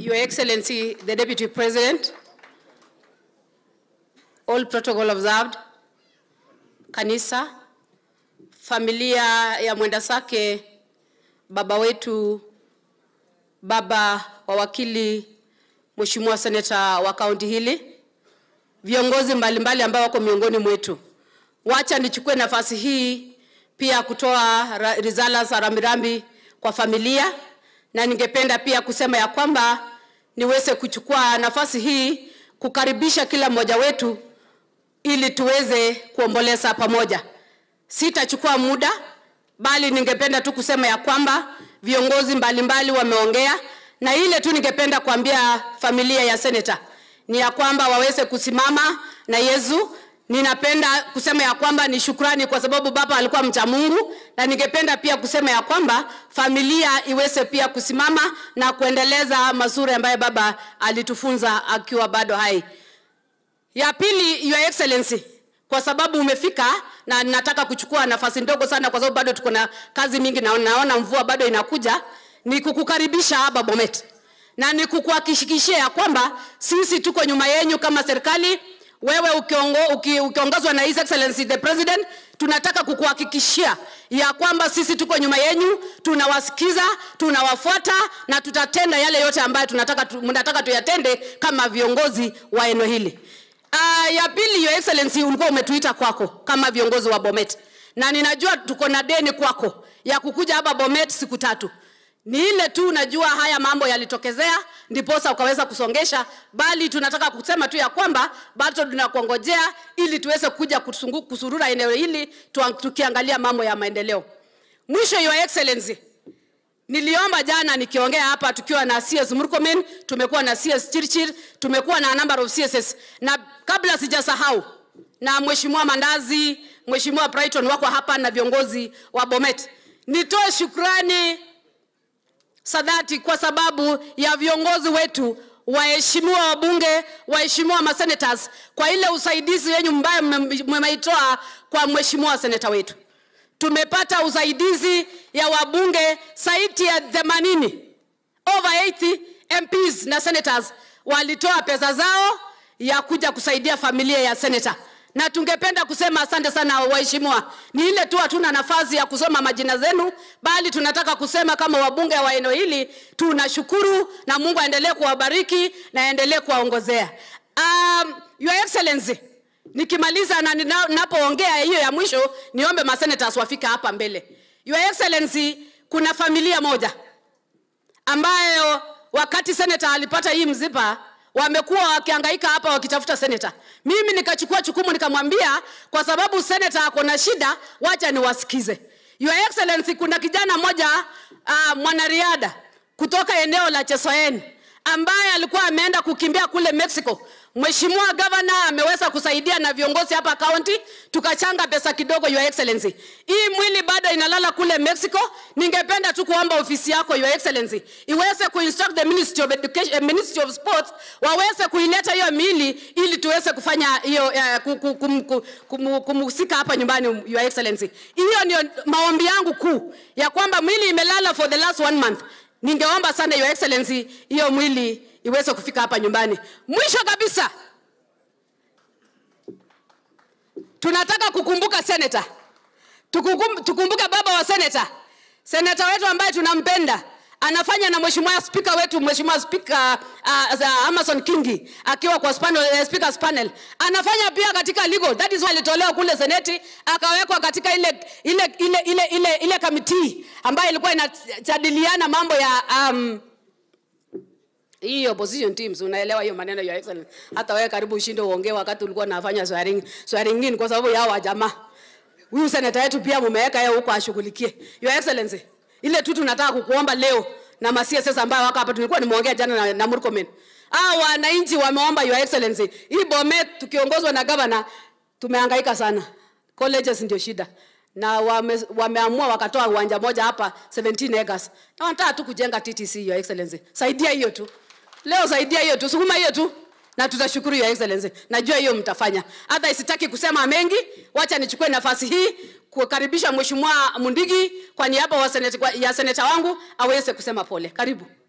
Your Excellency, the Deputy President, all protocol observed, kanisa, familia ya mwenda sake, baba wetu, baba wa wakili, Mheshimiwa seneta wa kaunti hili, viongozi mbalimbali ambao wako miongoni mwetu, wacha nichukue nafasi hii pia kutoa ra- risala za rambirambi kwa familia, na ningependa pia kusema ya kwamba niweze kuchukua nafasi hii kukaribisha kila mmoja wetu ili tuweze kuomboleza pamoja. Sitachukua muda, bali ningependa tu kusema ya kwamba viongozi mbalimbali wameongea, na ile tu ningependa kuambia familia ya seneta ni ya kwamba waweze kusimama na Yesu. Ninapenda kusema ya kwamba ni shukrani kwa sababu baba alikuwa mcha Mungu, na ningependa pia kusema ya kwamba familia iweze pia kusimama na kuendeleza mazuri ambayo baba alitufunza akiwa bado hai. Ya pili, Your Excellency, kwa sababu umefika na nataka kuchukua nafasi ndogo sana, kwa sababu bado tuko na kazi mingi na naona mvua bado inakuja, ni kukukaribisha hapa Bomet na ni kukuhakikishia ya kwamba sisi tuko nyuma yenyu kama serikali. Wewe ukiongo, uki, ukiongozwa na His Excellency the President, tunataka kukuhakikishia ya kwamba sisi tuko nyuma yenyu, tunawasikiza, tunawafuata na tutatenda yale yote ambayo tunataka tu, mnataka tuyatende kama viongozi wa eneo hili. Uh, ya pili, Your Excellency, ulikuwa umetuita kwako kama viongozi wa Bomet, na ninajua tuko na deni kwako ya kukuja hapa Bomet siku tatu. Ni ile tu najua haya mambo yalitokezea, ndiposa ukaweza kusongesha, bali tunataka kusema tu ya kwamba bado tunakuongojea ili tuweze kuja kusungu, kusurura eneo hili tuang- tukiangalia mambo ya maendeleo. Mwisho, Your Excellency, Niliomba jana nikiongea hapa tukiwa na CS Murkomen, tumekuwa na CS Chirchir, tumekuwa na number of CSS. Na kabla sijasahau na Mheshimiwa Mandazi, Mheshimiwa Brighton wako hapa na viongozi wa Bomet. Nitoe shukrani sadati kwa sababu ya viongozi wetu waheshimiwa wabunge, waheshimiwa masenators kwa ile usaidizi wenyu ambayo mme- mmeitoa kwa mheshimiwa seneta wetu tumepata usaidizi ya wabunge zaidi ya 80 over 80 MPs na senators walitoa pesa zao ya kuja kusaidia familia ya senator, na tungependa kusema asante sana waheshimiwa. Ni ile tu hatuna nafasi ya kusoma majina zenu, bali tunataka kusema kama wabunge wa eneo hili tunashukuru, na Mungu aendelee kuwabariki na aendelee kuwaongozea. Um, Your Excellency, Nikimaliza na nina- ninapoongea hiyo ya mwisho, niombe masenators wafika hapa mbele. Your Excellency, kuna familia moja ambayo wakati senator alipata hii mzipa wamekuwa wakihangaika hapa wakitafuta senator. Mimi nikachukua chukumu nikamwambia, kwa sababu senator ako na shida, wacha niwasikize. Your Excellency, kuna kijana mmoja uh, mwanariadha kutoka eneo la Chesoen ambaye alikuwa ameenda kukimbia kule Mexico. Mheshimiwa Governor ameweza kusaidia na viongozi hapa county, tukachanga pesa kidogo, Your Excellency. Hii mwili bado inalala kule Mexico. Ningependa tu kuomba ofisi yako Your Excellency iweze kuinstruct the Ministry of Education, eh, Ministry of Sports waweze kuileta hiyo miili ili tuweze kufanya hiyo uh, kum, kum, kum, kum, kumhusika hapa nyumbani Your Excellency. Hiyo ndio maombi yangu kuu ya kwamba mwili imelala for the last one month. Ningeomba sana Your Excellency hiyo mwili iweze kufika hapa nyumbani. Mwisho kabisa, tunataka kukumbuka senator, Tukukum, tukumbuke baba wa senator, senator wetu ambaye tunampenda anafanya na mheshimiwa spika wetu mheshimiwa spika uh, za Amason Kingi akiwa kwa panel, uh, speakers panel anafanya pia katika legal that is why alitolewa kule seneti akawekwa katika ile ile ile ile ile, ile kamiti ambayo ilikuwa inajadiliana mambo ya um, hii opposition teams unaelewa hiyo maneno ya excellent. Hata wewe karibu ushinde uongee wakati ulikuwa unafanya swearing swearing in kwa sababu yao wa jamaa. Huyu seneta wetu pia mumeweka yeye huko ashughulikie. Your Excellency, ile tu tunataka kukuomba leo na ma CSS ambayo wako hapa, tulikuwa nimeongea jana na, na Murkomen. Hao wananchi wameomba Your Excellency, hii Bomet tukiongozwa na governor tumehangaika sana. Colleges ndio shida na wame, wameamua wakatoa uwanja moja hapa 17 acres na wanataka tu kujenga TTC. Your Excellency, saidia hiyo tu leo, saidia hiyo tu, sukuma hiyo tu na tutashukuru Your Excellency. Najua hiyo mtafanya. Hata sitaki kusema mengi, wacha nichukue nafasi hii kukaribisha Mheshimiwa Mundigi kwa niaba wa seneta, ya seneta wangu aweze kusema pole. Karibu.